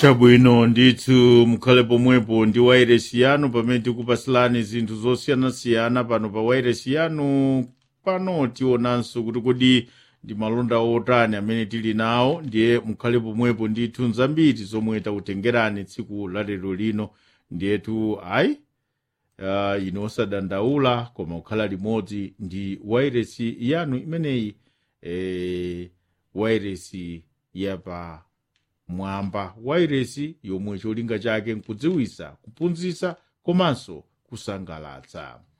chabwino ndithu mukhale pomwepo ndi wairesi yanu pamene tikupasilani zinthu zosiyanasiyana pano pa wairesi yanu pano tionanso kuti kodi ndi malonda otani amene tili nawo ndiye mukhale pomwepo ndithu nzambiri zomwe takutengerani tsiku la lero lino ndiyetu ayi uh, ino osadandaula koma kukhala limodzi ndi wairesi yanu imeneyi eh, wairesi yapa mwamba wairesi yomwe cholinga chake nkudziwisa kuphunzitsa komanso kusangalatsa